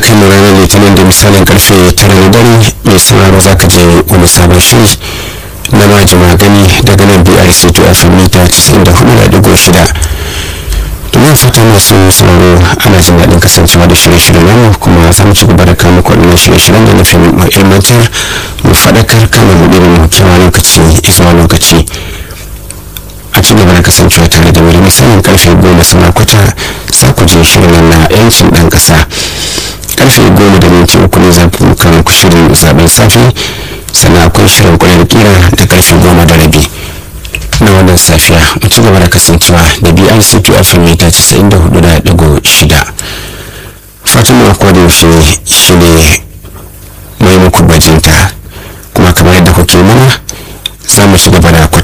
kai mu ranar litinin da misalin karfe tara na dare mai sauraro za ka je wani sabon shiri na majima gani daga nan brc to fm mita 94.6 domin fata masu sauraro ana jin daɗin kasancewa da shirye-shiryen namu kuma za mu ci gaba da kama kwaɗannan shirye-shiryen da nufin mu ilmantar mu faɗakar kama mu ɗirin mu kewa lokaci zuwa lokaci a ci gaba da kasancewa tare da wani misalin karfe goma sama kwata za ku je shirin na yancin ɗan ƙasa karfe goma da minti uku ne za ku kan ku shirin zaben safe sannan akwai shirin kwanar kira da karfe goma da rabi na wannan safiya mu ci gaba da kasancewa da brc to fm mita 94.6 fatan mu akwai da yaushe shi ne mai muku bajinta kuma kamar yadda kuke mana za mu ci gaba da